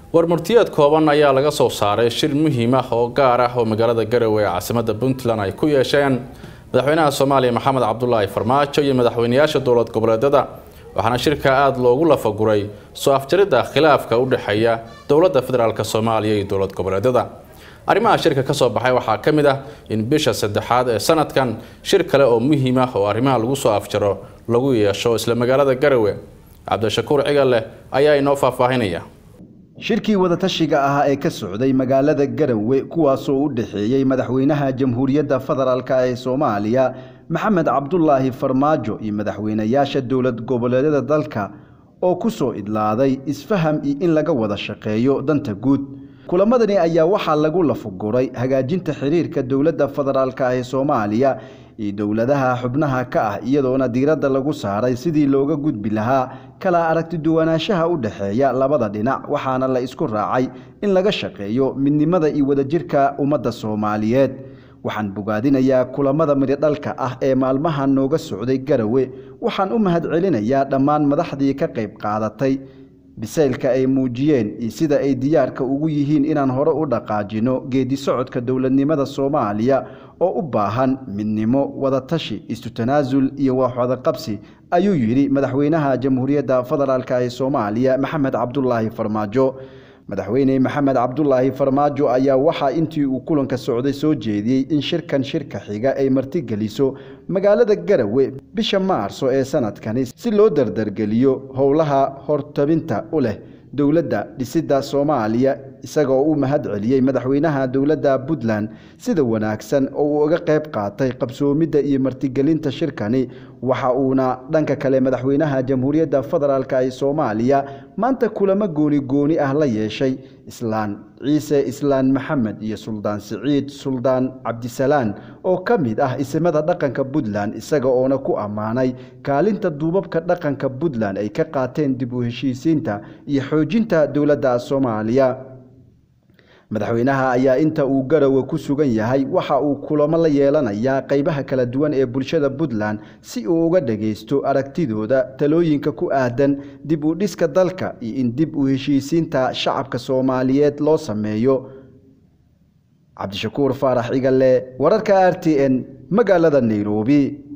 warmurtiyeed kooban ayaa laga soo saaray shir muhiim ah oo gaar ah oo magaalada garowe ee caasimada puntland ay ku yeesheen madaxweynaha soomaaliya maxamed cabdulaahi farmaajo iyo madaxweynayaasha dowlad goboleedyada waxaana shirka aada loogu lafaguray soo afjaridda khilaafka u dhexeeya dowladda federaalk soomaaliya iyo dowlad goboleedyada arrimaha shirka ka soo baxay waxaa ka mid ah in bisha saddexaad ee sanadkan shir kale oo muhiim ah oo arrimaha lagu soo afjaro lagu yeesho isla magaalada garowe cabdishakuur cigalle ayaa inoo faahfaahinaya shirkii wadatashiga ahaa ee ka socday magaalada garowe kuwaasoo u dhexeeyey madaxweynaha jamhuuriyadda federaalk ee soomaaliya maxamed cabdulaahi farmaajo iyo madaxweynayaasha dowlad goboleedyada dalka oo ku soo idlaaday isfaham iyo in laga wada shaqeeyo danta guud kulamadani ayaa waxaa lagu lafuguray hagaajinta xiriirka dowladda federaalk ee soomaaliya iyo dowladaha xubnaha ka ah iyadoona diiradda lagu saaray sidii looga gudbi lahaa kala aragtiduwanaanshaha u dhexeeya labada dhinac waxaana la isku raacay in laga shaqeeyo midnimada iyo wadajirka ummadda soomaaliyeed waxaan bogaadinayaa kulamada midhodhalka ah ee maalmaha nooga socday garowe waxaan u mahadcelinayaa dhammaan madaxdii ka qayb qaadatay bisaylka ay muujiyeen iyo sida ay diyaarka ugu yihiin inaan hore u dhaqaajino geedi socodka dowladnimada soomaaliya oo u baahan midnimo wadatashi isu tanaasul iyo waxwadaqabsi ayuu yidhi madaxweynaha jamhuuriyadda federaalk ee soomaaliya maxamed cabdulaahi farmaajo madaxweyne maxamed cabdulaahi farmaajo ayaa waxaa intii uu kulanka socday soo jeediyey in shirkan shirka xiga ay martigeliso magaalada garowe bisha maarso ee sanadkani si loo dardargeliyo howlaha hortabinta u leh dowladda dhisidda soomaaliya isagoo u mahad celiyey madaxweynaha dowladda puntland sida wanaagsan oo uu uga qayb qaatay qabsoomidda iyo martigelinta shirkani waxa uuna dhanka kale madaxweynaha jamhuuriyadda federaalk ee soomaaliya maanta kulamo gooni gooni ah la yeeshay islaan ciise islaan maxamed iyo suldaan siciid suldaan cabdisalaan oo ka mid ah isimada dhaqanka puntland isaga oona ku ammaanay kaalinta duubabka dhaqanka puntland ay ka qaateen dib u heshiisiinta iyo xoojinta dowladda soomaaliya madaxweynaha ayaa inta uu garowe ku sugan yahay waxa uu kulamo la yeelanayaa qaybaha kala duwan ee bulshada puntland si uu uga dhagaysto aragtidooda talooyinka ku aadan dib u dhiska dalka iyo in dib u heshiisiinta shacabka soomaaliyeed loo sameeyo cabdishakuur faarax igalle wararka r t n magaalada nairobi